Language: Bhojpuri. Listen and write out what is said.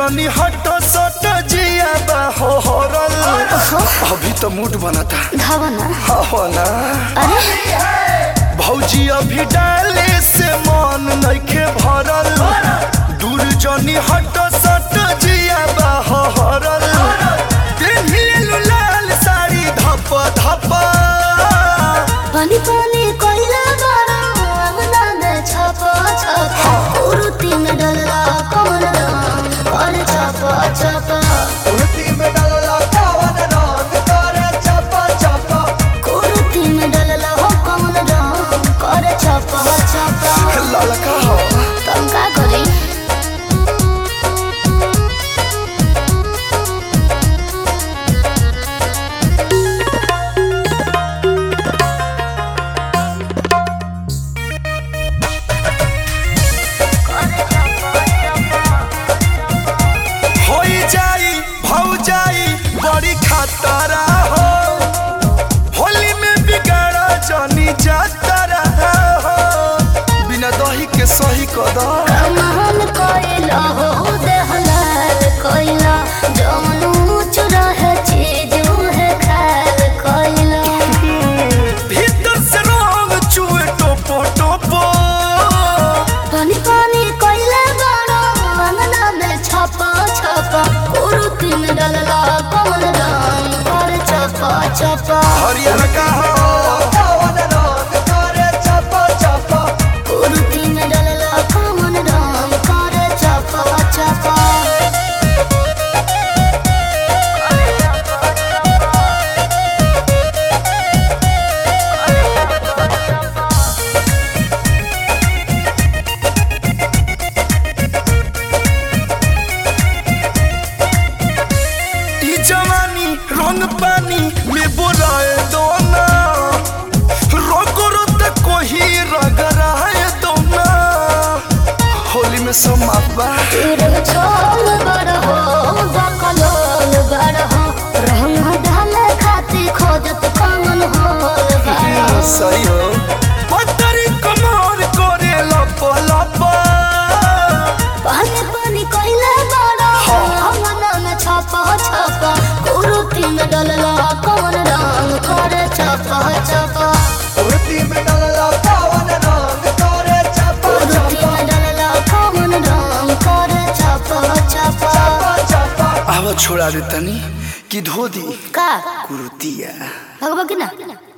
जनी हट सट जिया बा हो हरल अभी तो मूड बनता धावना हो ना अरे भौजी अभी डाले से मन नइखे भरल दूर जनी हट सट जिया बा हो हरल पेन्हिलेलु लाल साड़ी धप धप पानी पानी कोइला बड़ा अंगना में छापा छापा उरुती में डलरा कमल राम और छापा छापा उल्टी में डालला कावन रंग करे चपा चपा उरुती में डलरा हो कमल राम और छापा छापा ललका हो तुम का करी होई जाई भौ जाई बड़ी खतरा हो होली में बिगाड़ा जनी जातरा हो बिना दही के सही कदम कमान कोइला हो दहलाल कोइला जौन ऊंच रहे चीज है खाल कोइला भीतर से रंग चुए टोपो टोपो पानी पानी कोइला बड़ा अंगना में छापा छापा उरुती में डलला कमल राम और छापा छापा हरियर का हो कावन रंग करे चपा चपा उरुती में डलला कमल राम और छापा छापा ई जवानी रंग पानी में बोराए दोना रोको रोते कोही रगराए दोना होली में समापा तेरे छोल बड़ हो बकलोल बड़ हो रंग ढाल खाती खोजत कमल होल बड़ हो सही हो पत्तरी कमर करे लप लप पानी पानी कोइला बड़ा अंगना में छापा छापा कुरुती में डलला कमल रंग करे छापा छापा उड़ती में डलला पावन रंग करे चपा कुरुती में डलला कमल रंग करे छापा छापा चपा आवा छोड़ा दे तनी कि धो दी का कुर्तिया भगवा की ना